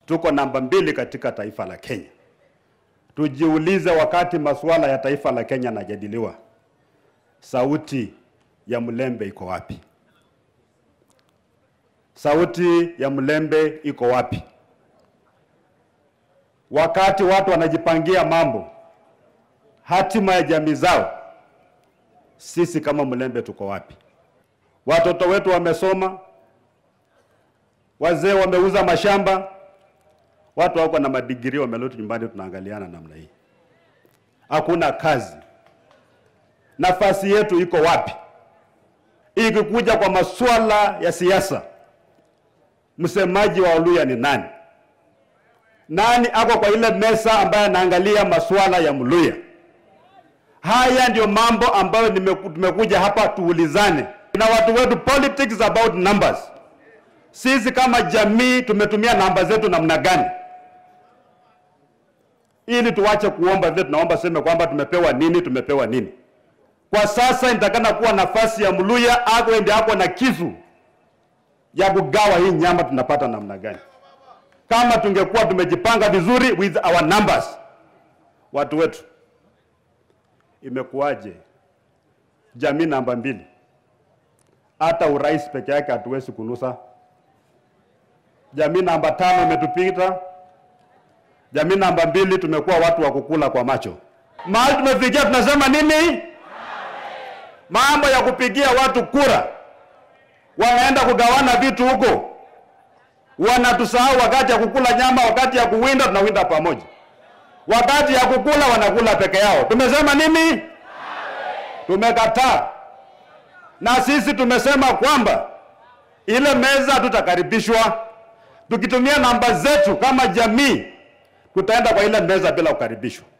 Tuko namba mbili katika taifa la Kenya. Tujiulize, wakati masuala ya taifa la Kenya yanajadiliwa, sauti ya mlembe iko wapi? Sauti ya mlembe iko wapi? Wakati watu wanajipangia mambo, hatima ya jamii zao, sisi kama mlembe tuko wapi? Watoto wetu wamesoma, wazee wameuza mashamba, watu wako na madigiri wamerudi nyumbani, tunaangaliana namna hii, hakuna kazi. Nafasi yetu iko wapi? Ikikuja kwa masuala ya siasa, msemaji wa Oluya ni nani? Nani ako kwa ile meza ambaye anaangalia masuala ya Mluya? Haya ndio mambo ambayo tumekuja hapa tuulizane na watu wetu. Politics about numbers. Sisi kama jamii tumetumia namba zetu namna gani ili tuwache kuomba vile tunaomba, sema kwamba tumepewa nini, tumepewa nini. Kwa sasa nitakana kuwa nafasi ya Mluya ako ndiye ako na kisu ya kugawa hii nyama, tunapata namna gani? Kama tungekuwa tumejipanga vizuri with our numbers, watu wetu. Imekuwaje jamii namba mbili? Hata urais peke yake hatuwezi kunusa. Jamii namba tano imetupita. Jamii namba mbili tumekuwa watu wa kukula kwa macho. Mahali tumefikia tunasema nini? Mambo ya kupigia watu kura, wanaenda kugawana vitu huko, wanatusahau wakati ya kukula nyama, wakati ya kuwinda tunawinda pamoja, wakati ya kukula wanakula peke yao. Tumesema nini? Tumekataa, na sisi tumesema kwamba ile meza tutakaribishwa, tukitumia namba zetu kama jamii, tutaenda kwa ile meza bila kukaribishwa.